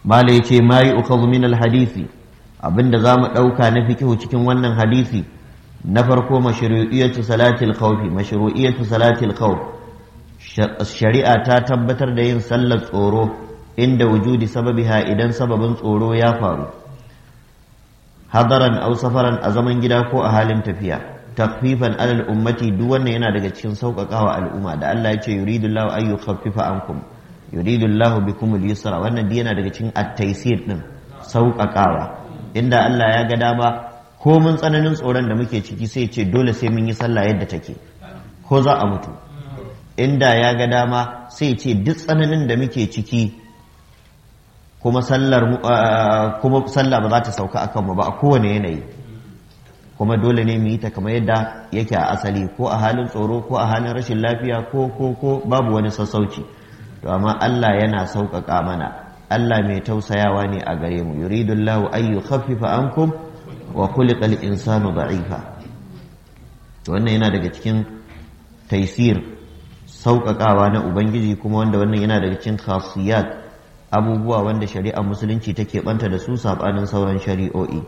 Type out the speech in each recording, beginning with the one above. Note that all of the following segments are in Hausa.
mala yace ma yu'khadhu min al-hadisi abinda zamu dauka na fikihu cikin wannan hadisi na farko mashru'iyyatu salatil khawfi mashru'iyyatu salatil khawf shari'a ta tabbatar da yin sallar tsoro inda wujudi sababiha idan sababin tsoro ya faru hadaran aw safaran a zaman gida ko a halin tafiya takfifan alal ummati duk wannan yana daga cikin sauƙaƙawa al'umma da Allah ya ce yuridullahu an yukhaffifa ankum yuridullahu bikum al-yusra wannan duk yana daga cikin at-taysir din sauƙaƙawa inda Allah ya ga dama ko mun tsananin tsoron da muke ciki sai ce dole sai mun yi sallah yadda take ko za a mutu inda ya ga dama sai ce duk tsananin da muke ciki kuma sallar kuma sallah ba za ta sauka akan mu ba a kowane yanayi kuma dole ne mu yi ta kamar yadda yake a asali ko a halin tsoro ko a halin rashin lafiya ko ko ko babu wani sassauci to amma Allah yana sauƙaƙa mana Allah mai tausayawa ne a gare mu yuridullahu an yukhaffifa ankum wa khuliqa al-insanu da'ifa to wannan yana daga cikin taisir sauƙaƙawa na ubangiji kuma wanda wannan yana daga cikin khasiyat abubuwa wanda shari'ar musulunci take banta da su sabanin sauran shari'o'i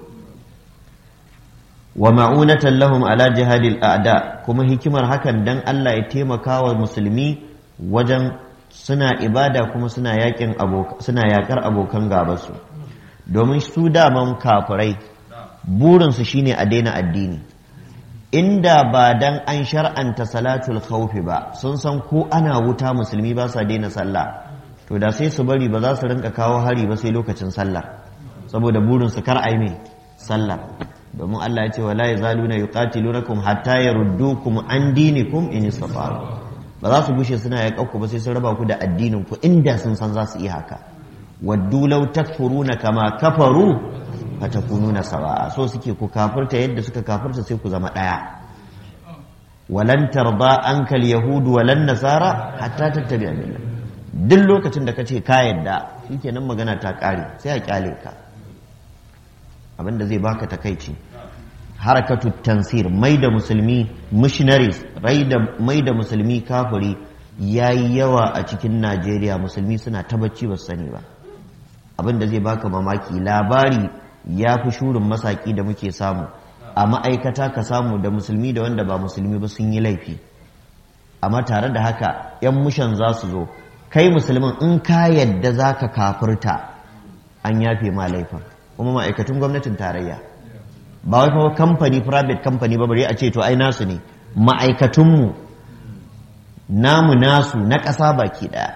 wa ma'unatan lahum ala jihadil a'da kuma hikimar hakan dan Allah ya taimaka wa musulmi wajen suna ibada kuma suna yakin suna yakar abokan gabansu domin su daman kafirai burinsu shine a daina addini inda ba dan an shar'anta salatul khawfi ba sun san ko ana wuta musulmi ba sa daina sallah to da sai su bari ba za su rinka kawo hari ba sai lokacin sallah saboda burinsu kar ai mai sallah domin Allah ya ce wala yazaluna yuqatilunakum hatta yaruddukum an dinikum in istata'u ba za su gushe suna yaƙa ku ba sai sun raba ku da addinin ku inda sun san za su iya haka waddu law takfuruna kama kafaru fatakununa sawa'a so suke ku kafirta yadda suka kafirta sai ku zama ɗaya walan tarda ankal yahudu walan nasara hatta tattabi'a millah duk lokacin da kace ka yadda shikenan magana ta ƙare sai a kyale ka abinda zai baka takaici harakatu tansir mai da musulmi missionaries mai da musulmi kafiri ya yi yawa a cikin najeriya musulmi suna tabbaci ba sani ba abinda zai baka mamaki labari ya fi shurin masaki da muke samu a ma'aikata ka samu da musulmi da wanda ba musulmi ba sun yi laifi amma tare da haka 'yan mushan za su zo kai musulmin in ka yadda za ka kafirta an yafe ma laifin kuma ma'aikatun gwamnatin tarayya ba wai fa kamfani private company ba bare a ce to ai nasu ne ma'aikatunmu namu nasu na ƙasa baki ɗaya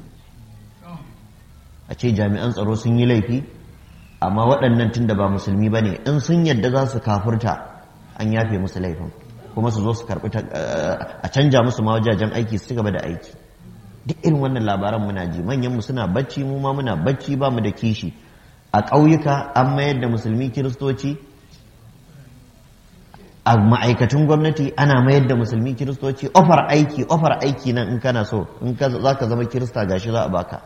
a ce jami'an tsaro sun yi laifi amma waɗannan tun da ba musulmi ba ne in sun yadda za su kafurta an yafe musu laifin kuma su zo su karɓi a canja musu ma wajajen aiki su ci gaba da aiki duk irin wannan labaran muna ji manyanmu suna bacci mu ma muna bacci ba mu da kishi a ƙauyuka an mayar da musulmi kiristoci a ma'aikatun gwamnati ana mayar da musulmi kiristoci ofar aiki ofar aiki nan in kana so in za ka zama kirista gashi za a baka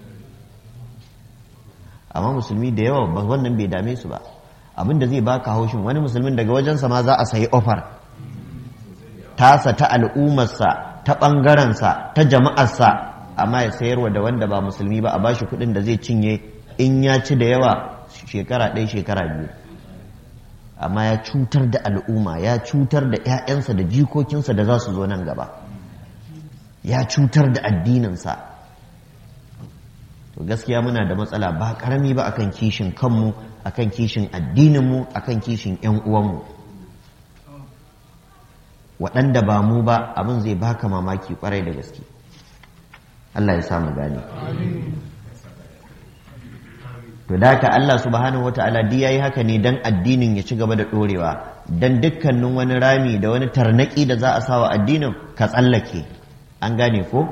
amma musulmi da yawa ba wannan bai dame su ba abin da zai baka haushin wani musulmin daga wajensa ma za a sayi ofar tasa ta al'ummarsa ta ɓangarensa ta jama'arsa amma ya sayarwa da wanda ba musulmi ba a bashi kuɗin da zai cinye in ya ci da yawa shekara ɗaya shekara biyu amma ya cutar da al'umma ya cutar da 'ya'yansa da jikokinsa da za su zo nan gaba ya cutar da addininsa to gaskiya muna da matsala ba karami ba akan kishin kanmu akan kishin addininmu akan kishin 'yan uwanmu waɗanda ba mu ba abin zai baka mamaki kwarai da gaske Allah ya samu gane to da haka Allah subhanahu wata'ala duk yayi haka ne dan addinin ya ci gaba da dorewa dan dukkanin wani rami da wani tarnaki da za a sawa addinin ka tsallake an gane ko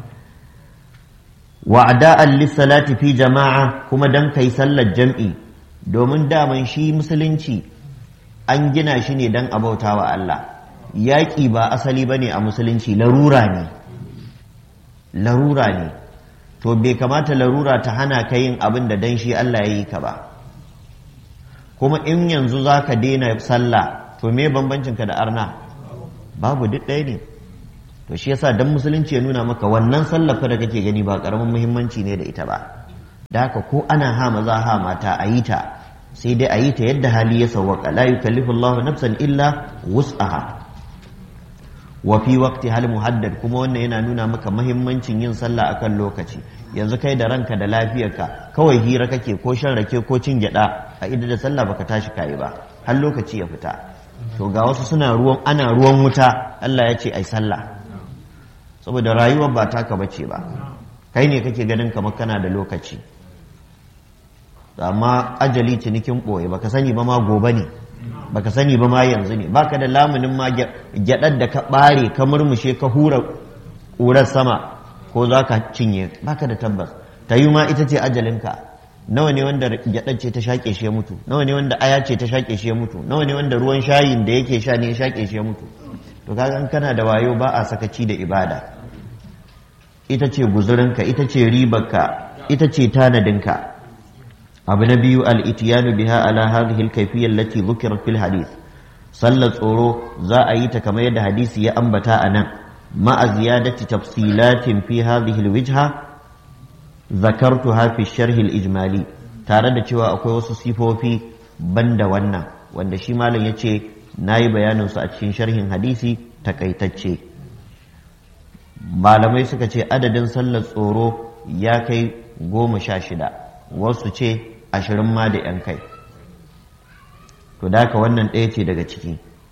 wa'da'an lis-salati fi jama'a kuma dan kai sallar jam'i domin daman shi musulunci an gina shi ne dan abautawa Allah yaƙi ba asali bane a musulunci larura ne larura ne to bai kamata larura ta hana ka yin abin da dan shi Allah ya yi ka ba kuma in yanzu za ka daina sallah to me bambancinka da arna babu duk ɗaya ne to shi yasa dan musulunci ya nuna maka wannan sallah fa da kake gani ba karamin muhimmanci ne da ita ba da haka ko ana ha maza ha mata a yi ta sai dai a yi ta yadda hali ya sawwaka la yukallifu Allahu nafsan illa wus'aha wa fi waqti hal muhaddad kuma wannan yana nuna maka mahimmancin yin sallah akan lokaci yanzu kai da ranka da lafiyarka kawai hira kake ko shan rake ko cin gyada a ida da sallah baka tashi kai ba har lokaci ya fita to ga wasu suna ruwan ana ruwan wuta Allah ya ce ai sallah saboda rayuwar ba taka bace ba kai ne kake ganin kamar kana da lokaci amma ajali cinikin ɓoye baka sani ba ma gobe ne baka sani ba ma yanzu ne baka da lamunin ma gyaɗar da ka ɓare ka murmushe ka hura ƙurar sama ko za ka cinye baka da tabbas ta yi ma ita ce ajalinka nawa ne wanda gyaɗar ce ta shaƙe shi ya mutu nawa ne wanda aya ce ta shaƙe shi ya mutu nawa ne wanda ruwan shayin da yake sha ne ya shaƙe shi ya mutu to kaga in kana da wayo ba a sakaci da ibada ita ce guzurinka ita ce ribarka ita ce tanadinka abu na biyu al'itiyanu biha ala hadhihi al-kayfiyya allati dhukirat fil hadith sallar tsoro za a yi ta kamar yadda hadisi ya ambata a nan ma'a ziyadati tafsilatin fi hadhihi al-wijha zakartuha fi sharh al-ijmali tare da cewa akwai wasu sifofi banda wannan wanda shi malam yace nayi bayanin su a cikin sharhin hadisi takaitacce malamai suka ce adadin sallar tsoro ya kai goma sha shida wasu ce ashirin ma da ‘yan kai to da haka wannan ɗaya ce daga ciki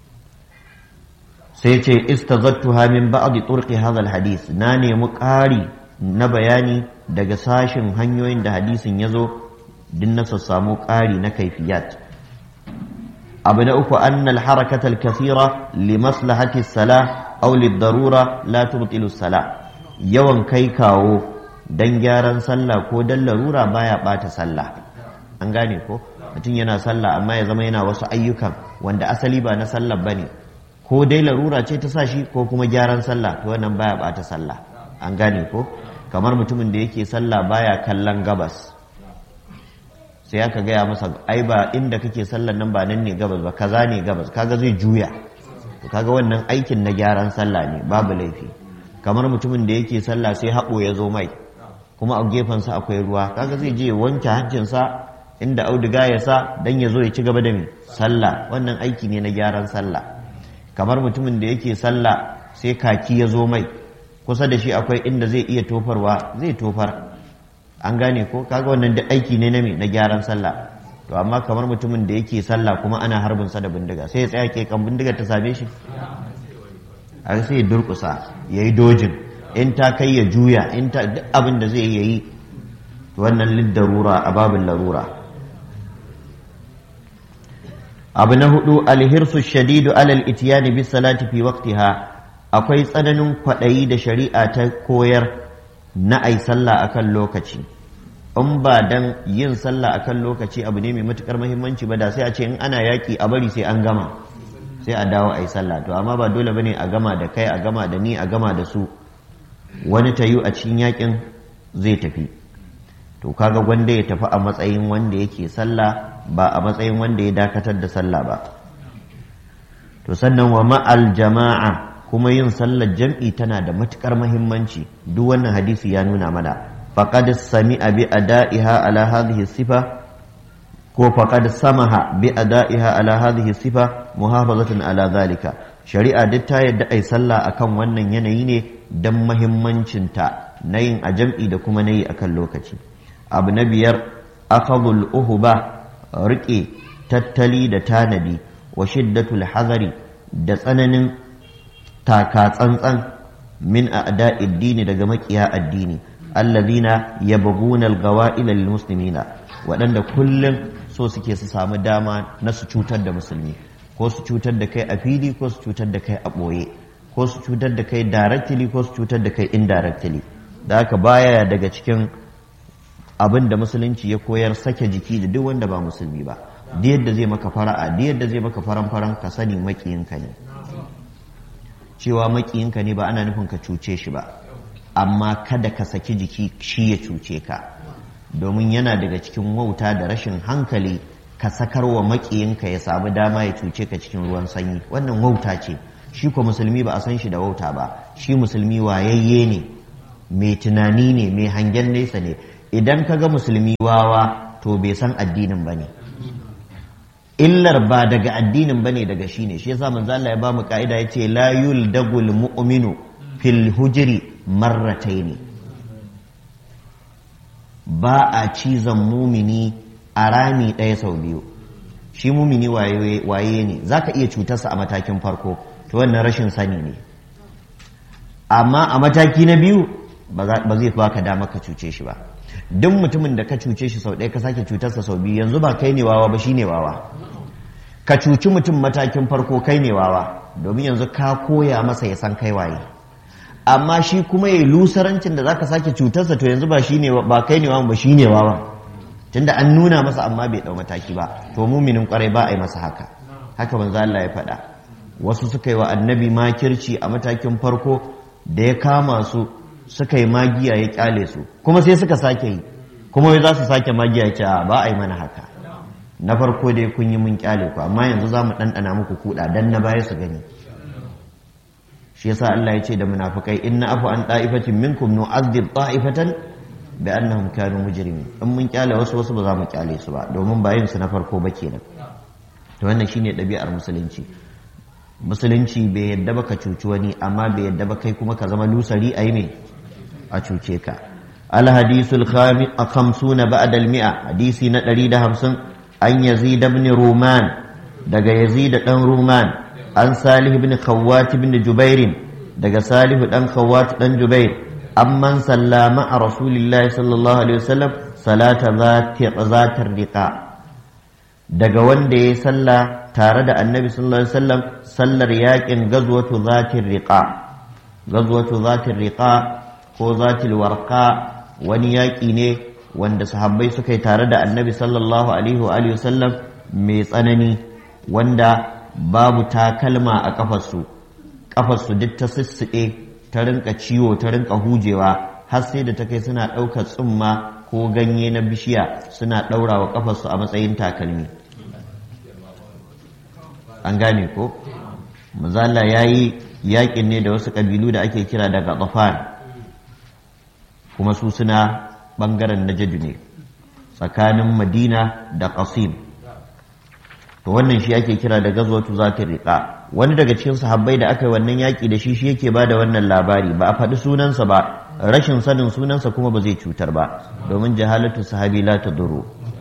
sai ce istazattuha min ba'di turqi hadha hadis na nemi ƙari na bayani daga sashin hanyoyin da hadisin ya zo din na samu ƙari na kaifiyat abu na uku annal harakatal kathira li maslahati salah aw darura la tubtilu salah yawan kai kawo dan gyaran sallah ko dan larura baya bata sallah an gane ko mutum yana sallah amma ya zama yana wasu ayyukan wanda asali ba na sallah bane ko dai larura ce ta sa shi ko kuma gyaran sallah to wannan baya bata sallah an gane ko kamar mutumin da yake sallah baya kallon gabas sai aka gaya masa ai ba inda kake sallan nan ba nan ne gabas ba kaza ne gabas kaga zai juya to kaga wannan aikin na gyaran sallah ne babu laifi kamar mutumin da yake sallah sai haɓo ya zo mai kuma a gefensa akwai ruwa kaga zai je wanke hancinsa inda auduga ya sa dan ya zo ya ci gaba da mai sallah wannan aiki ne na gyaran sallah kamar mutumin da yake sallah sai kaki ya zo mai kusa da shi akwai inda zai iya tofarwa zai tofar an gane ko kaga wannan duk aiki ne na me na gyaran sallah to amma kamar mutumin da yake sallah kuma ana harbin sa da bindiga sai ya tsaya ke kan bindigar ta same shi a sai ya durkusa yayi dojin in ta kai ya juya in ta duk abin da zai yi wannan liddarura a babin larura abu na hudu alhirsu shadidu alal itiyani bis salati fi waqtiha akwai tsananin kwaɗayi da shari'a ta koyar na ai sallah akan lokaci in ba dan yin sallah akan lokaci abu ne mai matukar muhimmanci ba da sai a ce in ana yaki a bari sai an gama sai a dawo ai sallah to amma ba dole bane a gama da kai a gama da ni a gama da su wani tayu a cikin yakin zai tafi to kaga gwanda ya tafi a matsayin wanda yake sallah ba a matsayin wanda ya dakatar da sallah ba to sannan wa ma'al jama'a kuma yin sallar jam'i tana da matukar mahimmanci duk wannan hadisi ya nuna mana faqad sami'a bi ada'iha ala hadhihi sifa ko faqad samaha bi ada'iha ala hadhihi sifa muhafazatan ala zalika shari'a duk ta yadda ai sallah akan wannan yanayi ne dan mahimmancinta na yin a jam'i da kuma na yi akan lokaci abu na biyar akhadul uhuba riƙe tattali da tanadi wa shiddatul hazari da tsananin taka tsantsan min a'da addini daga makiya addini allazina yabghuna al-gawa'ila lil muslimina waɗanda kullum so suke su samu dama na su cutar da musulmi ko su cutar da kai a fili ko su cutar da kai a ɓoye ko su cutar da kai directly ko su cutar da kai indirectly da haka baya daga cikin abin da musulunci ya koyar sake jiki da duk wanda ba musulmi ba da yadda zai maka fara'a da yadda zai maka faran faran ka sani makiyinka ne cewa makiyinka ne ba ana nufin ka cuce shi ba amma kada ka saki jiki shi ya cuce ka domin yana daga cikin wauta da rashin hankali ka sakarwa makiyinka ya samu dama ya cuce ka cikin ruwan sanyi wannan wauta ce shi ko musulmi ba a san shi da wauta ba shi musulmi wayayye ne mai tunani ne mai hangen nesa ne idan ka ga musulmi wawa to bai san addinin ba ne illar ba daga addinin ba ne daga shi ne shi yasa manzo Allah ya ba mu ka'ida yace la yuldagul mu'minu fil hujri marrataini ba a cizon mumini a rami ɗaya sau biyu shi mumini waye ne za ka iya cutarsa a matakin farko to wannan rashin sani ne amma a mataki na biyu ba zai baka dama ka cuce shi ba duk mutumin da ka cuce shi sau ɗaya ka sake cutarsa sau biyu yanzu ba kai ne wawa ba shi ne wawa ka cuci mutum matakin farko kai ne wawa domin yanzu ka koya masa ya san kai waye amma shi kuma ya lusarancin da zaka sake cutarsa to yanzu ba shine ba kai ne wawan ba shine wawan tunda an nuna masa amma bai dau mataki ba to muminin kwarai ba a yi masa haka haka manzo Allah ya faɗa wasu suka yi wa annabi makirci a matakin farko da ya kama su suka yi magiya ya kyale su kuma sai suka sake yi kuma wai za su sake magiya ya ce ba a yi mana haka na farko dai kun yi mun kyale ku amma yanzu za mu ɗanɗana muku kuɗa dan na baya su gani shi yasa Allah ya ce da munafikai inna afu an ta'ifatin minkum nu'adhib ta'ifatan bi annahum kanu mujrimin in mun kyale wasu wasu ba za mu kyale su ba domin bayin su na farko ba kenan to wannan shine ɗabi'ar musulunci musulunci bai yadda ba ka cuci wani amma bai yadda ba kai kuma ka zama lusari a yi me a cuce ka alhadisul khamsuna ba'da al-mi'a hadisi na 150 an yazid ibn ruman daga yazid dan ruman an salih ibn khawwat ibn jubair daga salih dan khawwat dan jubair amman sallama a rasulillahi sallallahu alaihi wasallam salata zatar riqa daga wanda ya salla tare da annabi sallallahu alaihi wasallam sallar yakin gazwatu zatir riqa gazwatu zatir riqa ko zatil warqa wani yaki ne wanda sahabbai suka yi tare da annabi sallallahu alaihi wa alihi wasallam mai tsanani wanda babu takalma a kafarsu kafarsu duk ta sissuɗe ta rinka ciwo ta rinka hujewa har sai da ta kai suna ɗaukar tsumma ko ganye na bishiya suna ɗaurawa kafarsu a matsayin takalmi an gane ko mazala ya yi yaƙin ne da wasu ƙabilu da ake kira daga ƙafan kuma su suna ɓangaren najadu ne tsakanin madina da ƙasim to wannan shi ake kira da gazwatu za ta riƙa wani daga cikin sahabbai da aka yi wannan yaƙi da shi shi yake ba da wannan labari ba a faɗi sunansa ba rashin sanin sunansa kuma ba zai cutar ba domin jahalatu sahabi la ta duro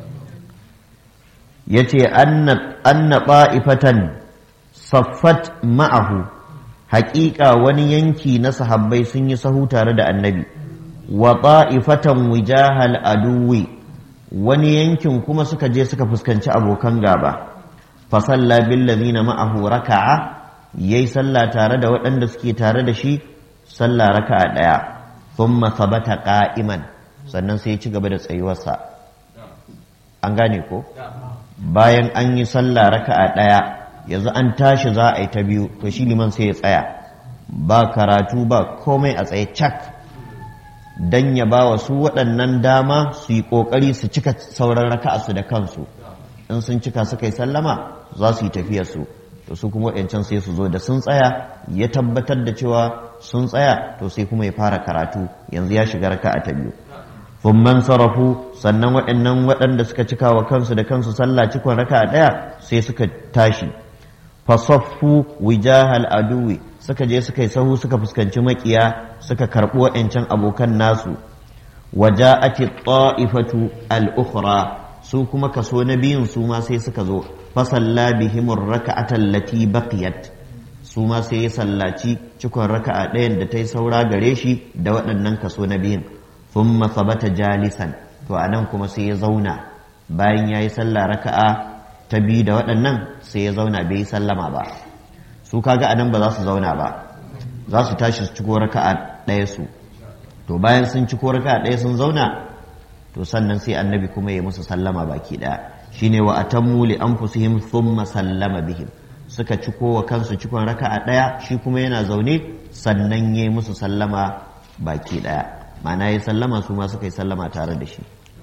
ya ce anna ɓa'ifatan saffat ma'ahu haƙiƙa wani yanki na sahabbai sun yi sahu tare da annabi wa ɓa'ifatan wijahal aduwi wani yankin kuma suka je suka fuskanci abokan gaba fasalla billazina ma'ahu raka'a yayi sallah tare da waɗanda suke tare da shi sallah raka'a ɗaya thumma thabata qa'iman sannan sai ya ci gaba da tsayuwarsa an gane ko bayan an yi sallah raka'a ɗaya yanzu an tashi za a yi ta biyu to shi liman sai ya tsaya ba karatu ba komai a tsaye cak dan ya ba wa su waɗannan dama su yi ƙoƙari su cika sauran raka'a su da kansu in sun cika suka yi sallama za su yi tafiyarsu to su kuma waɗancan sai su zo da sun tsaya ya tabbatar da cewa sun tsaya to sai kuma ya fara karatu yanzu ya shiga raka'a ta biyu man sarafu sannan waɗannan waɗanda suka cika wa kansu da kansu sallah cikon raka'a ɗaya sai suka tashi fasaffu wijahal aduwi suka je suka yi sahu suka fuskanci makiya suka karɓi waɗancan abokan nasu waja'ati ta'ifatu al-ukhra su kuma kaso na biyun su ma sai suka zo fasalla bihimur raka'atan lati baqiyat su ma sai ya sallaci cikon raka'a ɗayan da ta yi saura gare shi da waɗannan kaso na biyun thumma sabata jalisan to anan kuma sai ya zauna bayan ya yi sallah raka'a ta biyu da waɗannan sai ya zauna bai yi sallama ba su kaga anan ba za su zauna ba za su tashi su ciko raka'a ɗaya su to bayan sun ciko raka'a ɗaya sun zauna to sannan sai annabi kuma ya musu sallama baki ɗaya shine wa atammu li anfusihim thumma sallama bihim suka ciko wa kansu cikon raka'a ɗaya shi kuma yana zaune sannan ya musu sallama baki ɗaya ma'ana ya sallama su ma suka yi sallama tare da shi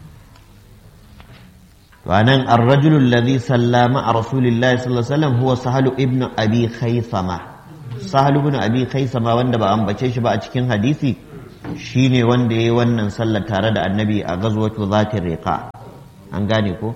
وأنا الرجل الذي سلم مع رسول الله صلى الله عليه وسلم هو سهل ابن أبي خيثمة سهل ابن أبي خيثمة wanda ba ambace shi ba a cikin hadisi shine wanda ya yi wannan sallar tare da annabi a gazwatu zatin riqa an gane ko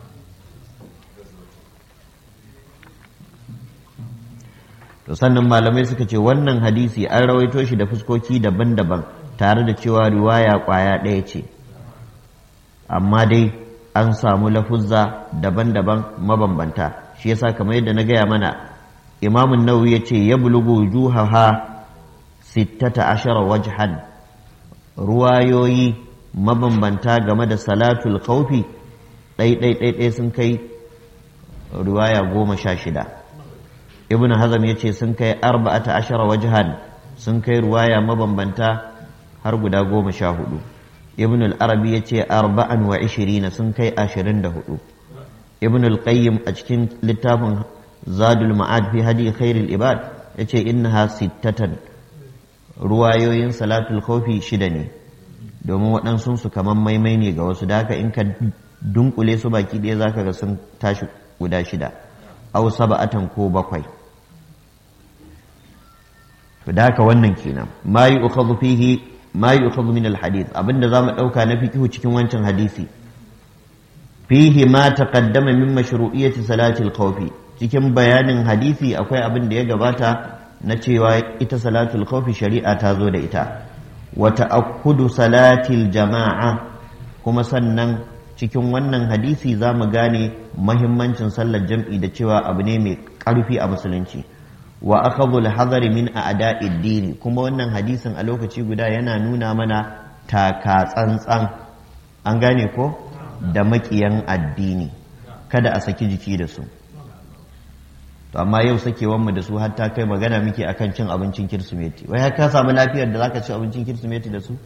to sannan malamai suka ce wannan hadisi an rawaito shi da fuskoki daban-daban tare da cewa riwaya kwaya ɗaya ce amma dai an samu lafuzza daban-daban mabambanta shi yasa kamar yadda na gaya mana imamun nawawi ya ce ya bulugu juhaha sittata ashara wajhan ruwayoyi mabambanta game da salatul khawfi ɗai sun kai riwaya goma sha shida ibn hazam ya ce sun kai arba'ata ashara wajhan sun kai ruwaya mabambanta har guda goma sha hudu ibn al-arabi ya ce arba'an wa ishirina sun kai ashirin da hudu ibn al-qayyim a cikin littafin zadul ma'ad fi hadi khairul ibad ya ce innaha sittatan ruwayoyin salatul khawfi shida ne domin waɗansu su kaman maimai ne ga wasu da haka in ka dunkule su baki ɗaya zaka ga sun tashi guda shida au saba'atan ko bakwai to da haka wannan kenan ma yu'khadhu fihi ma yu'khadhu min al-hadith abinda zamu dauka na fiqhu cikin wancan hadisi fihi ma taqaddama min mashru'iyyati salati al-khawf cikin bayanin hadisi akwai abin da ya gabata na cewa ita salatul khawf shari'a ta zo da ita wa ta'akkudu salatil jama'a kuma sannan cikin wannan hadisi zamu gane mahimmancin sallar jam'i da cewa abu ne mai ƙarfi a musulunci wa akhadhu al-hadari min a'da'id din kuma wannan hadisin a lokaci guda yana nuna mana taka tsantsan an gane ko da makiyan addini kada a saki jiki da su to amma yau sakewan mu da su har ta kai magana muke akan cin abincin kirsimeti wai har ka samu lafiyar da zaka ci abincin kirsimeti da su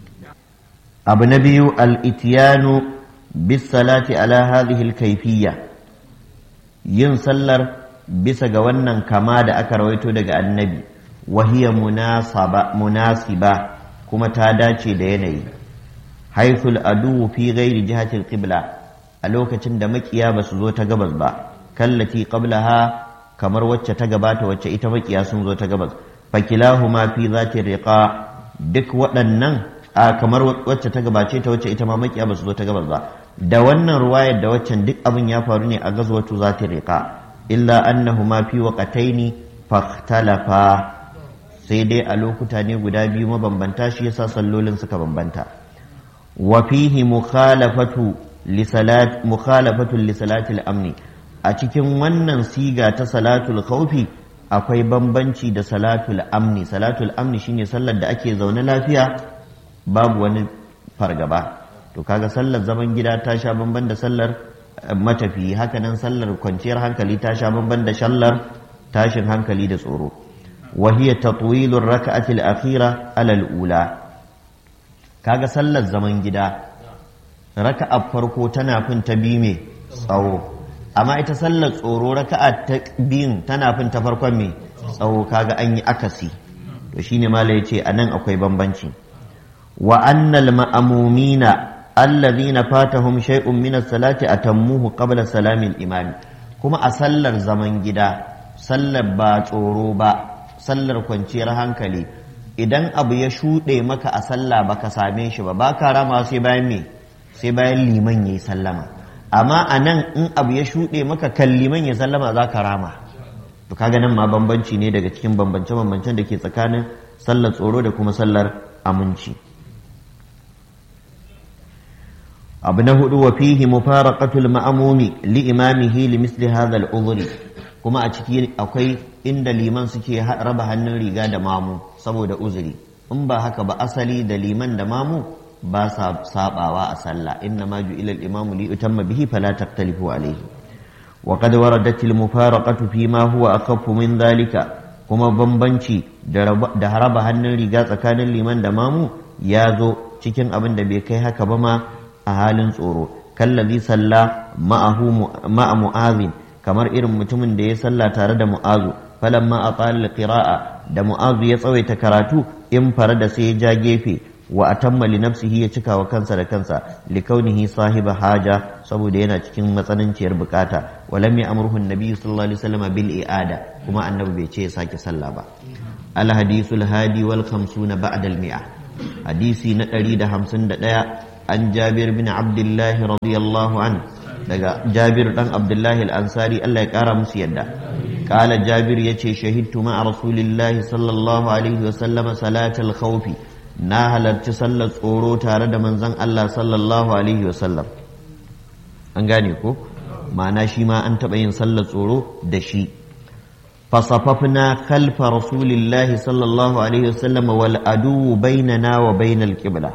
abu na biyu al-ityanu bis salati ala hadhihi al-kayfiyya yin sallar bisa ga wannan kama da aka rawaito daga annabi wahiya munasiba kuma ta dace da yanayi haithul adu fi ghairi jihatil qibla a lokacin da makiya ba su zo ta gabas ba kallati qablaha kamar wacce ta gabata wacce ita makiya sun zo ta gabas fakilahuma fi zati riqa duk waɗannan a kamar wacce ta gabace ta wacce ita ma makiya ba su zo ta gabas ba da wannan ruwayar da waccan duk abin ya faru ne a gazwatu zati riqa illa annahuma fi waqataini fakhtalafa sai dai a lokuta ne guda biyu mabambanta shi yasa sallolin suka bambanta wa fihi mukhalafatu li salat mukhalafatu li salati al-amn a cikin wannan siga ta salatul khawfi akwai bambanci da salatul amni salatul amni shine sallar da ake zaune lafiya babu wani fargaba to kaga sallar zaman gida ta sha bamban da sallar matafi hakanan sallar kwanciyar hankali ta sha bamban da sallar tashin hankali da tsoro وهي تطويل الركعة الأخيرة على الأولى kaga sallar zaman gida raka'a farko tana fin ta biyu mai tsawo amma ita sallar tsoro raka'a ta biyun tana fin ta farkon mai tsawo kaga an yi akasi to shine mala yace anan akwai bambanci wa annal ma'amumina alladhina fatahum shay'un min as-salati atammuhu qabla salamin imam kuma a sallar zaman gida sallar ba tsoro ba sallar kwanciyar hankali idan abu ya shuɗe maka a sallah baka same shi ba baka rama sai bayan me sai bayan liman yayi sallama amma a nan in abu ya shuɗe maka kan liman ya sallama za ka rama to kaga nan ma bambanci ne daga cikin bambance bambancen da ke tsakanin sallar tsoro da kuma sallar aminci abu na hudu wa fihi mufaraqatul ma'mumi li imamihi li misli hadha al kuma a ciki akwai inda liman suke raba hannun riga da mamu saboda uzuri in ba haka ba asali da liman da mamu ba sa sabawa a sallah inna ma ju'ila al-imamu li utamma bihi fala taqtalifu alayhi wa qad waradat al-mufaraqatu fi ma huwa akhaffu min dhalika kuma bambanci da raba hannun riga tsakanin liman da mamu ya zo cikin abin da bai kai haka ba ma a halin tsoro kallazi salla ma'ahu ma'a mu'azin kamar irin mutumin da ya salla tare da mu'azu falamma aqala qira'a da mu'azu ya tsawaita karatu in fara da sai ya ja gefe wa atamma li nafsihi ya cika wa kansa da kansa li kaunihi sahiba haja saboda yana cikin matsananciyar bukata walam ya amruhu annabi sallallahu alaihi wasallam bil i'ada kuma annabi bai ce ya sake sallah ba al hadithul hadi wal 50 ba'da al mi'a hadisi na 151 an jabir bin abdullahi radiyallahu an daga jabir dan abdullahi al-ansari Allah ya kara musu yadda kala jabir yace shahidtu ma rasulillahi sallallahu alaihi wa sallam salatal khawfi na halarci sallar tsoro tare da manzon Allah sallallahu alaihi wa sallam an gane ko ma'ana shi ma an taɓa yin sallar tsoro da shi fasafafna khalfa rasulillahi sallallahu alaihi wasallam wal adu bainana wa bainal qibla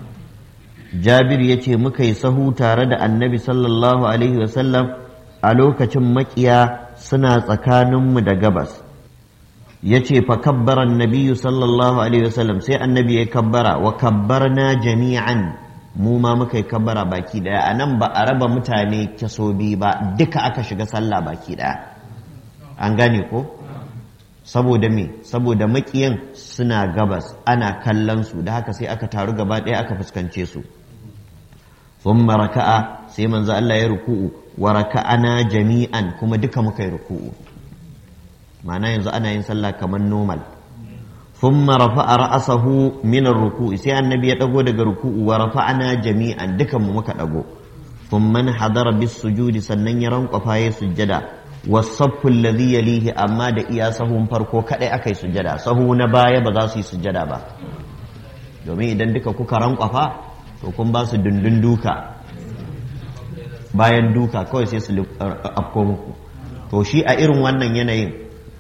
jabir yace muka yi sahu tare da annabi sallallahu alaihi wasallam a lokacin makiya suna tsakaninmu da gabas yace fa kabbara annabiyyu sallallahu alaihi wasallam sai annabi ya kabbara wa kabbarna jami'an mu ma muka yi kabbara baki daya a nan ba a raba mutane kaso biyu ba duka aka shiga sallah baki daya an gane ko saboda me saboda makiyan suna gabas ana kallon su da haka sai aka taru gaba daya aka fuskance su thumma raka'a sai manzo Allah ya ruku'u wa raka'ana jami'an kuma duka muka yi ruku'u ma'ana yanzu ana yin sallah kamar normal ثم رفع رأسه من الركوع سي النبي يدغو daga ruku'u wa rafa'na jami'an dukan mu muka dago thumma hadara bis sujudi sannan ya rankwafa ya sujjada wasaffu alladhi yalihi amma da iya sahun farko kadai akai sujjada sahu na baya ba za su yi sujjada ba domin idan duka kuka rankwafa to kun ba su dundun duka bayan duka kawai sai su afko muku to shi a irin wannan yanayin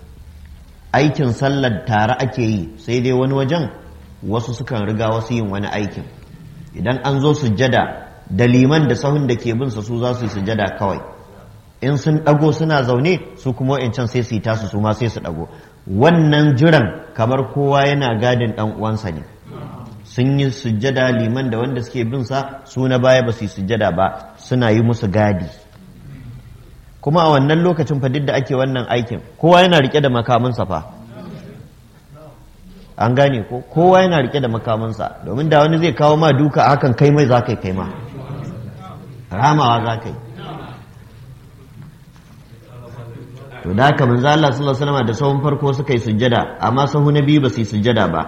aikin sallar tare ake yi sai dai wani wajen wasu sukan riga wasu yin wani aikin idan an zo sujjada da liman da sahun da ke binsa su za su yi sujjada kawai in sun ɗago suna zaune su kuma wa'incan sai su yi tasu su ma sai su ɗago wannan jiran kamar kowa yana gadin ɗan uwansa ne sun yi sujjada liman da wanda suke bin sa su na baya ba su yi sujjada ba suna yi musu gadi kuma a wannan lokacin fa duk da ake wannan aikin kowa yana rike da makaminsa fa an gane ko kowa yana rike da makaminsa domin da wani zai kawo ma duka hakan kai mai za ka kai ma ramawa za ka yi to da haka manzo Allah sallallahu alaihi wasallam da sahun farko suka yi sujjada amma sahu na biyu ba su yi sujjada ba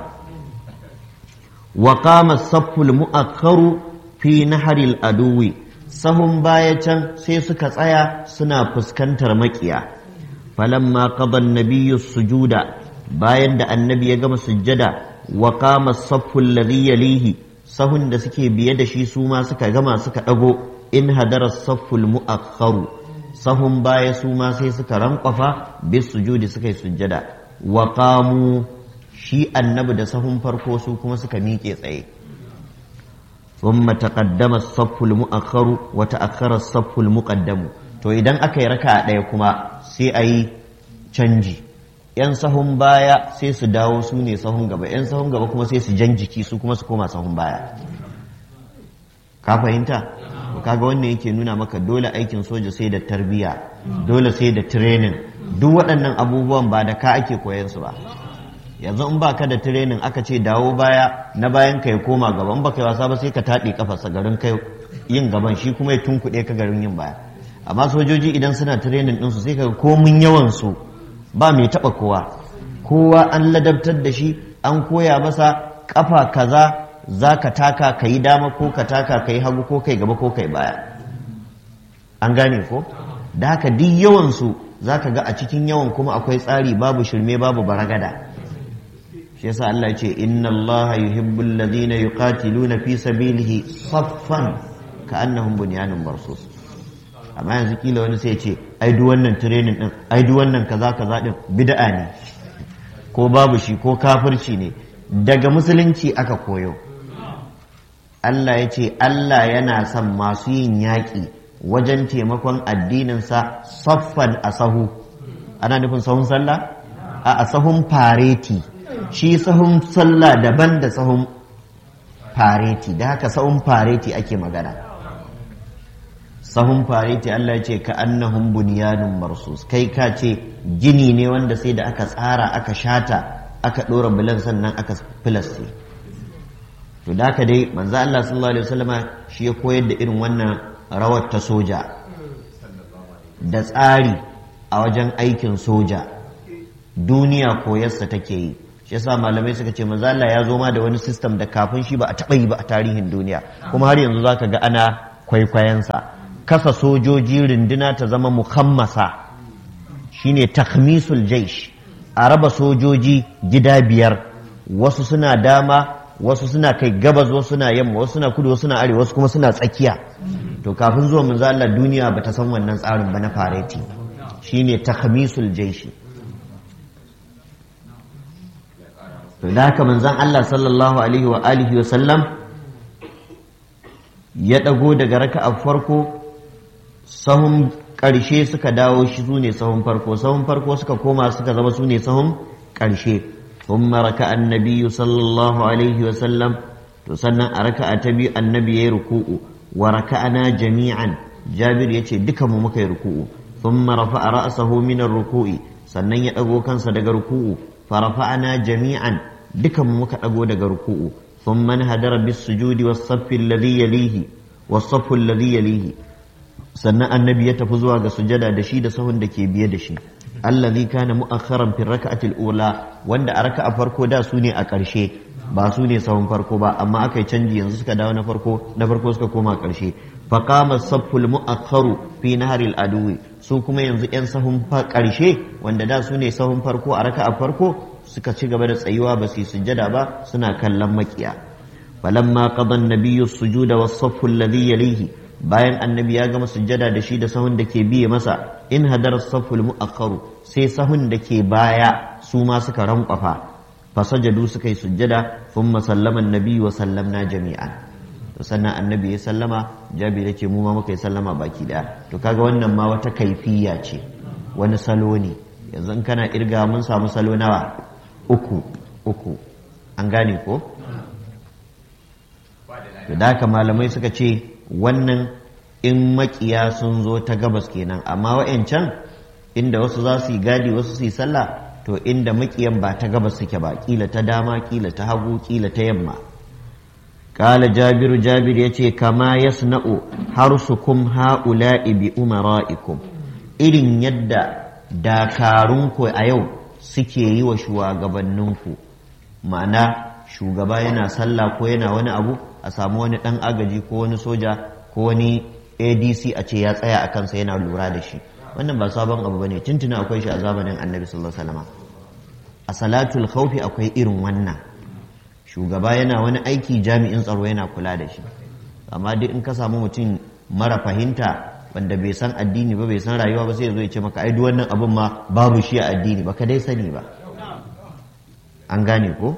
wa qama as-saffu al-mu'akhkharu fi nahri al-aduwi sahun baya can sai suka tsaya suna fuskantar makiya falamma qada an-nabiyyu sujuda bayan da annabi ya gama sujjada wa qama as-saffu alladhi yalihi sahun da suke biye da shi su ma suka gama suka dago in hadara as-saffu al-mu'akhkharu sahun baya su ma sai suka rankwafa bis sujudi suka yi sujjada wa qamu shi annabi da sahun farko su kuma suka miƙe tsaye ثم تقدم الصف المؤخر وتأخر الصف المقدم to idan aka yi raka ɗaya kuma sai a yi canji ‘yan sahun baya sai su dawo su ne sahun gaba ‘yan sahun gaba kuma sai su jan jiki su kuma su koma sahun baya ka fahimta kaga wannan yake nuna maka dole aikin soja sai da tarbiyya dole sai da training duk waɗannan abubuwan ba da ka ake koyan su ba yanzu in baka da training aka ce dawo baya na bayan ka ya koma gaban baka yi wasa ba sai ka taɗe kafarsa garin kai yin gaban shi kuma ya tunkuɗe ka garin yin baya amma sojoji idan suna training ɗinsu sai ka komin yawan su ba mai taɓa kowa kowa an ladabtar da shi an koya masa kafa kaza za ka taka ka yi dama ko ka taka ka yi hagu ko kai gaba ko kai baya an gane ko da haka duk yawansu za ka ga a cikin yawan kuma akwai tsari babu shirme babu baragada shi yasa Allah ya ce inna Allah yuhibbul ladina yuqatiluna fi sabilihi saffan ka'annahum bunyanun marsus amma yanzu kila wani sai ya ce ai duk wannan training din ai duk wannan kaza kaza din bid'a ne ko babu shi ko kafirci ne daga musulunci aka koyo Allah ya ce Allah yana son masu yin yaƙi wajen taimakon addininsa saffan a sahu ana nufin sahun sallah a sahun fareti shi sahun sallah daban da sahun fareti da haka sahun fareti ake magana sahun fareti Allah ce ka annahum bunyanun marsus kai ka ce gini ne wanda sai da aka tsara aka shata aka ɗora bulan sannan aka filaste to da haka dai manzo Allah sallallahu alaihi wasallama shi ya koyar da irin wannan rawar ta soja da tsari a wajen aikin soja duniya koyarsa take yi shi yasa malamai suka ce manzo Allah ya zo ma da wani system da kafin shi ba a taɓa yi ba a tarihin duniya kuma har yanzu zaka ga ana kwaikwayensa kasa sojoji runduna ta zama muhammasa shine takhmisul jaish a raba sojoji gida biyar wasu suna dama wasu suna kai gabas wasu suna yamma wasu suna kudu wasu suna arewa wasu kuma suna tsakiya to kafin zuwa manzo Allah duniya bata san wannan tsarin ba na fareti shine takhmisul jaishi to da haka manzon Allah sallallahu alaihi wa alihi wa sallam ya dago daga raka'a farko sahun ƙarshe suka dawo shi su ne sahun farko sahun farko suka koma suka zama su ne sahun ƙarshe ثم ركع النبي صلى الله عليه وسلم تسنى ركع تبي النبي ركوع وركعنا جميعا جابر يتي دكم مكي ركوع ثم رفع رأسه من الركوع سنن يدغو كان صدق ركوع فرفعنا جميعا دكم مكي أغو دغ ركوع ثم انهدر بالسجود والصف الذي يليه والصف الذي يليه sannan annabi ya tafi zuwa ga sujada da shi da sahun da ke biye da shi allazi kana mu'akharan fi raka'atil ula wanda a raka'a farko da su ne a ƙarshe ba su ne sahun farko ba amma aka yi canji yanzu suka dawo na farko na farko suka koma ƙarshe fa qama safful mu'akharu fi naharil aduwi su kuma yanzu yan sahun ƙarshe wanda da su ne sahun farko a raka'a farko suka ci gaba da tsayuwa ba su sujada ba suna kallon makiya falamma qada an-nabiyyu as-sujuda was-saffu alladhi yalihi bayan annabi ya gama sujjada da shi da sahun da ke biye masa in hadar saful mu'akkaru sai sahun da ke baya su ma suka rankwafa fasajadu suka yi sujjada thumma sallama annabi wa sallamna jami'an to sannan annabi ya sallama jabir ya ce mu ma muka yi sallama baki daya to kaga wannan ma wata kaifiya ce wani salo ne yanzu in kana irga mun samu salo nawa uku uku an gane ko to da haka malamai suka ce wannan in makiya sun zo ta gabas kenan amma wa'yancan inda wasu za su yi gadi wasu su yi sallah to inda makiyan ba ta gabas suke ba kila ta dama kila ta hagu kila ta yamma kala jabiru jabir ya ce kama yasna'u harsukum ha'ula'i bi umara'ikum irin yadda dakarunku a yau suke yi wa shugabanninku ma'ana shugaba yana sallah ko yana wani abu a samu wani ɗan agaji ko wani soja ko wani adc a ce ya tsaya a kansa yana lura da shi wannan ba sabon abu bane tuntuna akwai shi a zamanin annabi sallallahu alaihi wasallam a salatul khawfi akwai irin wannan shugaba yana wani aiki jami'in tsaro yana kula da shi amma duk in ka samu mutum mara fahimta wanda bai san addini ba bai san rayuwa ba sai ya zo ya ce maka ai duk wannan abin ma babu shi a addini baka dai sani ba an gane ko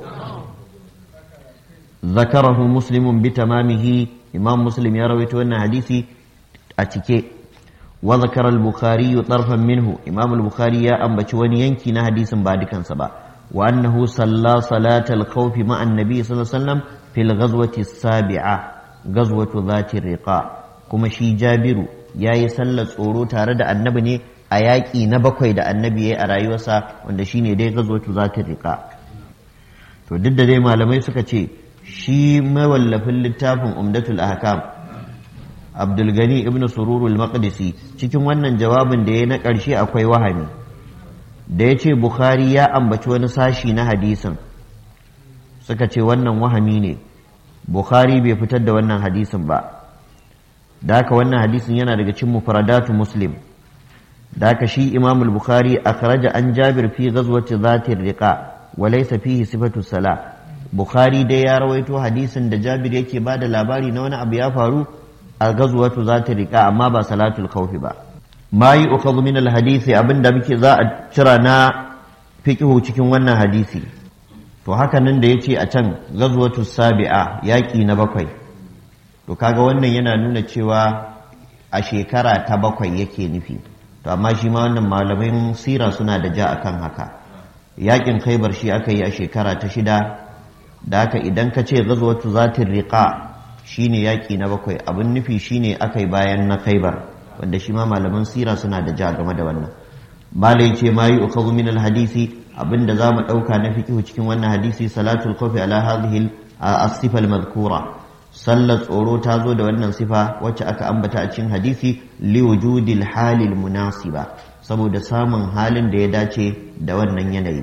ذكره مسلم بتمامه إمام مسلم يروي أن حديثي أتكي وذكر البخاري طرفا منه إمام البخاري يا أم بشواني ينكي حديثا بعد كان سبا وأنه صلى صلاة الخوف مع النبي صلى الله عليه وسلم في الغزوة السابعة غزوة ذات الرقاء كما شي جابر يا يسلى tsoro tare da annabi ne a yaƙi na bakwai da annabi ya a rayuwarsa wanda shine dai gazwatu zatir riqa to duk da dai malamai suka ce shi mawallafin littafin umdatul ahkam abdulgani ibn sururul maqdisi cikin wannan jawabin da ya na ƙarshe akwai wahami da ya ce bukhari ya ambaci wani sashi na hadisin suka ce wannan wahami ne bukhari bai fitar da wannan hadisin ba da haka wannan hadisin yana daga cikin mufradatu muslim da haka shi imamul bukhari akhraja an jabir fi ghazwati zatir riqa wa laysa fihi sifatu salah Bukhari dai ya rawaito hadisin da Jabir yake ba da labari na wani abu ya faru a gazuwatu za ta riƙa amma ba salatul khawfi ba. Ma yi ukhadhu min hadisi abinda muke za a cira na fiqhu cikin wannan hadisi. To haka nan da yace a can gazuwatu sabi'a yaƙi na bakwai. To kaga wannan yana nuna cewa a shekara ta bakwai yake nufi. To amma shi ma wannan malamin sira suna da ja akan haka. Yaƙin Khaibar shi aka yi a shekara ta shida da haka idan ka ce gazwatu zatin riqa shine yaƙi na bakwai abin nufi shine aka yi bayan na khaibar wanda shi ma malaman sira suna da ja game da wannan malai ce ma yi ukhadhu min alhadisi abinda zamu dauka na fiqhu cikin wannan hadisi salatul khawfi ala hadhihi as-sifa al-madhkura sallar tsoro ta zo da wannan sifa wacce aka ambata a cikin hadisi li wujudil halil munasiba saboda samun halin da ya dace da wannan yanayi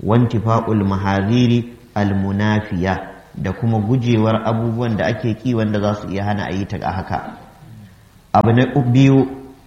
wantifa'ul mahaziri almunafiya da kuma gujewar abubuwan da ake ki wanda za su iya hana a yi ta haka abu na biyu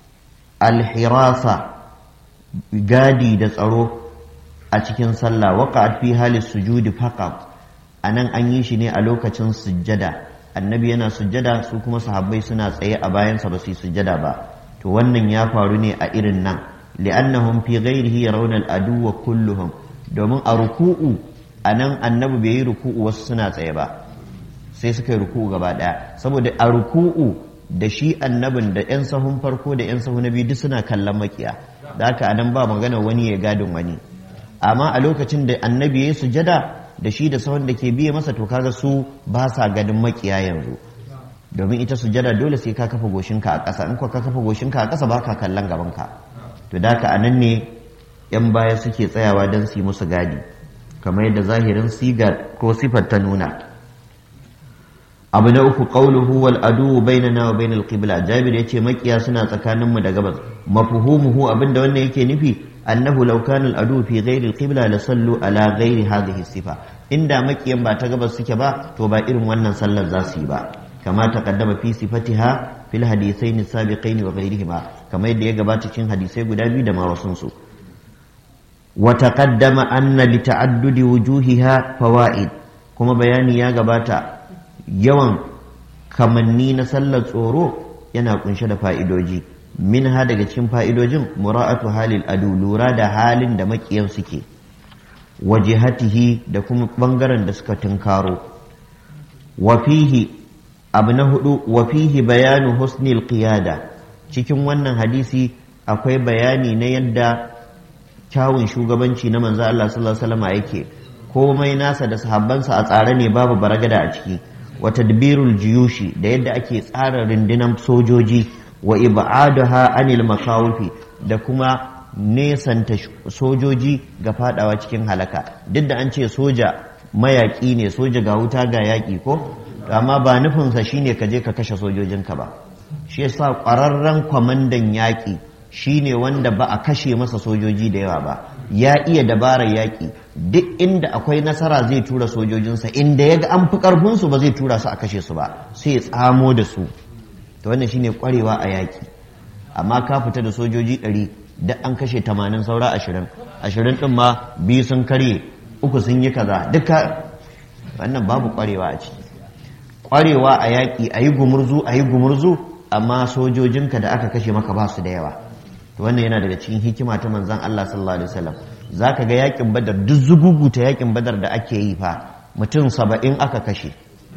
alhirasa gadi da tsaro a cikin sallah waqa'at fi hali sujudi faqat anan an yi shi ne a lokacin sujjada annabi yana sujjada su kuma sahabbai suna tsaye a bayansa ba su yi sujjada ba to wannan ya faru ne a irin nan li'annahum fi ghairihi yarawna al-aduwwa kulluhum domin a ruku'u anan annabi bai yi ruku'u wasu suna tsaye ba sai suka yi ruku'u gaba daya saboda a ruku'u da shi annabin da yan sahun farko da yan sahun na biyu duk suna kallon makiya da haka anan ba magana wani ya gadin wani amma a lokacin da annabi ya yi sujada da shi da sahun da ke biye masa to kaga su ba sa ganin makiya yanzu domin ita sujada dole sai ka kafa goshinka a ƙasa in ka kafa goshinka a ƙasa ba ka kallon gabanka to da haka anan ne yan baya suke tsayawa don su yi musu gadi kamar yadda zahirin sigar ko sifar ta nuna abu na uku qawluhu wal adu bainana wa bainal qibla jabir yace makiya suna tsakanin mu da gabas mafhumuhu abinda wannan yake nufi annahu law kana al adu fi ghairi al qibla la sallu ala ghairi hadhihi sifa inda makiyan ba ta gabas suke ba to ba irin wannan sallar za su yi ba kama taqaddama fi sifatiha fil hadithaini sabiqaini wa ghairihima kamar yadda ya gabata cikin hadisai guda biyu da ma wasun su wa taqaddama anna li ta'addudi wujuhiha fawaid kuma bayani ya gabata yawan kamanni na sallar tsoro yana kunshe da fa'idoji min ha daga cikin fa'idojin mura'atu halil adu lura da halin da makiyan suke wajihatihi da kuma ɓangaren da suka tunkaro wafihi abu na hudu wafihi bayanu husnil qiyada cikin wannan hadisi akwai bayani na yadda kyawun shugabanci na manzo Allah sallallahu alaihi wasallam yake komai nasa da sahabbansa a tsare ne babu baragada a ciki wa tadbirul jiyushi da yadda ake tsara rundunar sojoji wa ib'adaha anil makawufi da kuma nesanta sojoji ga fadawa cikin halaka duk da an ce soja mayaƙi ne soja ga wuta ga yaƙi ko amma ba nufinsa shine ka je ka kashe sojojinka ba shi yasa ƙwararren kwamandan yaƙi shine wanda ba a kashe masa sojoji da yawa ba ya iya dabarar yaƙi duk inda akwai nasara zai tura sojojinsa inda ya ga an fi ƙarfinsu ba zai tura su a kashe su ba sai ya tsamo da su to wannan shine ƙwarewa a yaƙi amma ka fita da sojoji ɗari da an kashe tamanin saura ashirin ashirin ɗin ma biyu sun karye uku sun yi kaza duka wannan babu ƙwarewa a ciki ƙwarewa a yaƙi a yi gumurzu a yi gumurzu amma sojojinka da aka kashe maka ba su da yawa to wannan yana daga cikin hikima ta manzon Allah sallallahu alaihi wasallam zaka ga yakin badar duk zugugu ta yakin badar da ake yi fa mutum saba'in aka kashe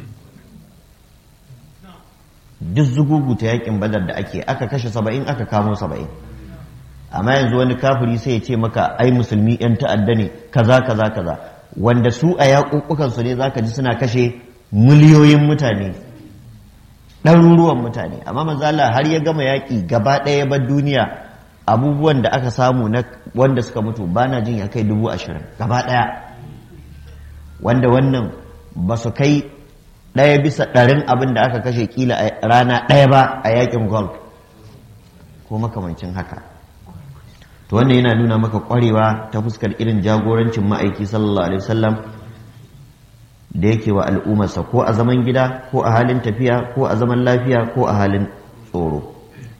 duk zugugu ta yakin badar da ake aka kashe saba'in aka kamo saba'in amma yanzu wani kafiri sai ya ce maka ai musulmi yan ta'adda ne kaza kaza kaza wanda su a yaƙuƙukan su ne zaka ji suna kashe miliyoyin mutane ɗaruruwan mutane amma manzo Allah har ya gama yaƙi gaba ɗaya bar duniya abubuwan da aka samu na wanda suka mutu ba na jin ya kai dubu ashirin gaba ɗaya wanda wannan ba su kai ɗaya bisa ɗarin abin da aka kashe kila a rana ɗaya ba a yakin golf ko makamancin haka to wannan yana nuna maka ƙwarewa ta fuskar irin jagorancin ma'aiki sallallahu alaihi wasallam da yake wa al'ummarsa ko a zaman gida ko a halin tafiya ko a zaman lafiya ko a halin tsoro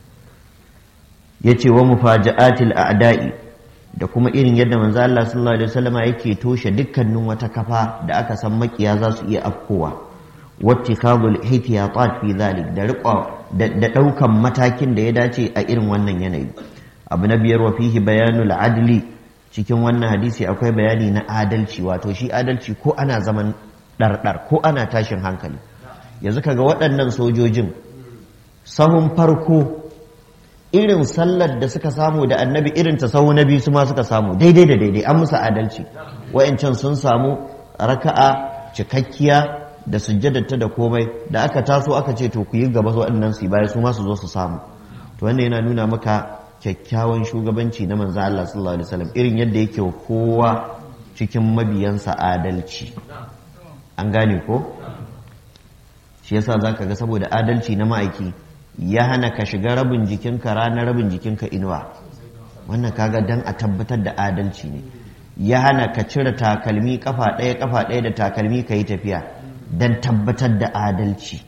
ya ce wa mufaja'atil a'da'i da kuma irin yadda manzo Allah sallallahu alaihi wasallam yake toshe dukkanin wata kafa da aka san makiya za su iya afkowa wattikadul ihtiyatat fi zalik da riƙo da ɗaukan matakin da ya dace a irin wannan yanayi abu na biyar wa fihi bayanul adli cikin wannan hadisi akwai bayani na adalci wato shi adalci ko ana zaman ɗarɗar ko ana tashin hankali yanzu kaga waɗannan sojojin sahun farko irin sallar da suka samu da annabi irin ta sahu na biyu su ma suka samu daidai da daidai an musu adalci wa'ancan sun samu raka'a cikakkiya da sujjadarta da komai da aka taso aka ce to ku yi gaba waɗannan su baya su ma su zo su samu to wannan yana nuna maka kyakkyawan shugabanci na manzo Allah sallallahu alaihi wasallam irin yadda yake kowa cikin mabiyansa adalci an gane ko shi yasa zaka ga saboda adalci na ma'aiki ya hana ka shiga rabin jikinka ranar rabin jikinka inuwa wannan kaga dan a tabbatar da adalci ne ya hana ka cire takalmi kafa ɗaya kafa ɗaya da takalmi ka yi tafiya don tabbatar da adalci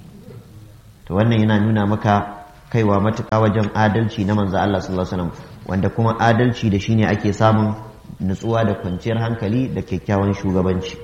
to wannan yana nuna maka kaiwa matuƙa wajen adalci na manzo Allah sallallahu alaihi wasallam wanda kuma adalci da shine ake samun nutsuwa da kwanciyar hankali da kyakkyawan shugabanci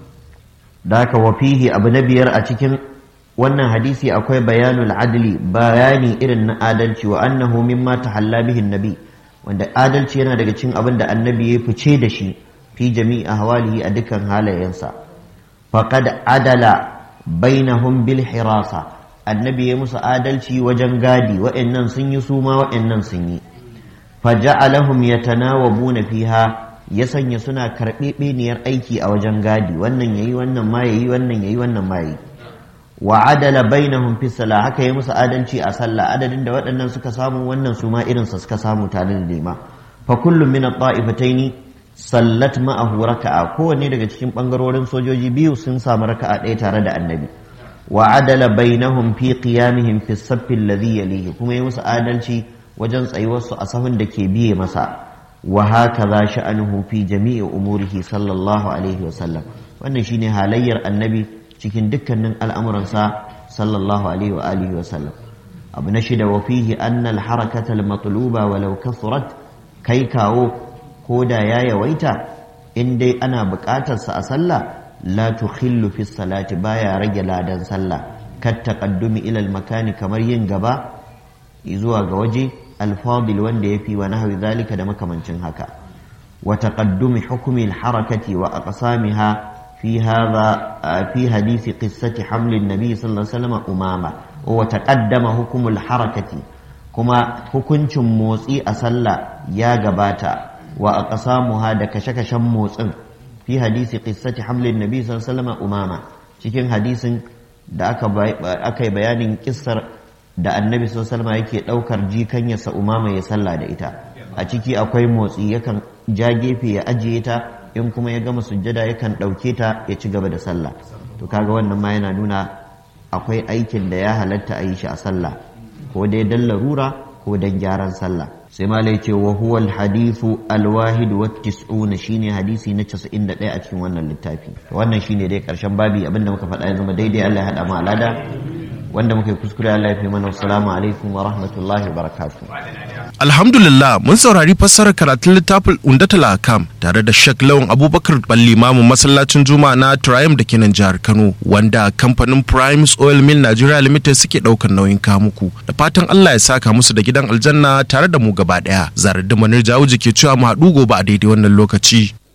da haka wa fihi abu na biyar a cikin wannan hadisi akwai bayanul adli bayani irin na adalci wa annahu mimma tahalla bihi nabi wanda adalci yana daga cikin abin da annabi ya fice da shi fi jami'i ahwalihi a dukkan halayensa faqad adala bainahum bil hirasa annabi ya musu adalci wajen gadi wa'annan sun yi su ma wa'annan sun yi faja'alahum yatanawabuna fiha ya sanya suna karɓe beniyar aiki a wajen gadi wannan yayi wannan ma yayi wannan yayi wannan ma yayi wa adala bainahum fi sala haka ya musu adalci a sallah adadin da waɗannan suka samu wannan su ma irinsa suka samu tare da nema fa kullum min at-ta'ifataini sallat ma'ahu raka'a kowanne daga cikin bangarorin sojoji biyu sun samu raka'a ɗaya tare da annabi wa adala bainahum fi qiyamihim fi as-saff alladhi yalihi kuma ya musu adalci wajen tsayuwarsu a sahun da ke biye masa wa hakaza sha'anuhu fi jami'i umurihi sallallahu alaihi wa sallam wannan shine halayyar annabi cikin dukkanin al'amuransa sallallahu alaihi wa alihi wa sallam abu na shida wa fihi annal harakata al-matluba walau kasurat kai kawo ko da ya yawaita in dai ana buƙatarsa a sallah la tukhillu fi salati baya rage ladan sallah kat taqaddumi ila al-makani kamar yin gaba zuwa ga waje al-fadil wanda yafi wa nahwi zalika da makamancin haka wa taqaddumi hukmi al-harakati wa aqsamiha في هذا في حديث قصة حمل النبي صلى الله عليه وسلم أمامة وتقدم حكم الحركة كما حكمت موسي أسلى يا جباتا وأقسامها دكشك شموس في حديث قصة حمل النبي صلى الله عليه وسلم أمامة cikin hadisin da aka yi bayanin kissar da annabi sallallahu alaihi yake daukar jikanyarsa umama ya sallah da ita a ciki akwai motsi yakan ja gefe ya ajiye ta in kuma ya gama sujjada yakan ɗauke ta ya ci gaba da sallah to kaga wannan ma yana nuna akwai aikin da ya halatta a yi shi a sallah ko dai dan larura ko dan gyaran sallah sai malai ce wa huwa alhadithu alwahid wa tis'una shine hadisi na 91 a cikin wannan littafi wannan shine dai karshen babi abinda muka faɗa ya zama daidai Allah ya hada mu alada wanda muka yi kuskure Allah ya fi mana assalamu alaikum wa rahmatullahi wa barakatuh Alhamdulillah mun saurari fassarar karatun littafin Undatul Akam tare da Sheikh Lawan Abubakar Ballimamu masallacin Juma'a na Triumph da kenan jihar Kano wanda kamfanin Primes Oil Mill Nigeria Limited suke daukar nauyin kamuku da fatan Allah ya saka musu da gidan aljanna tare da mu gaba daya. Zarar da Manir Jawuji ke cewa mu haɗu gobe a daidai wannan lokaci.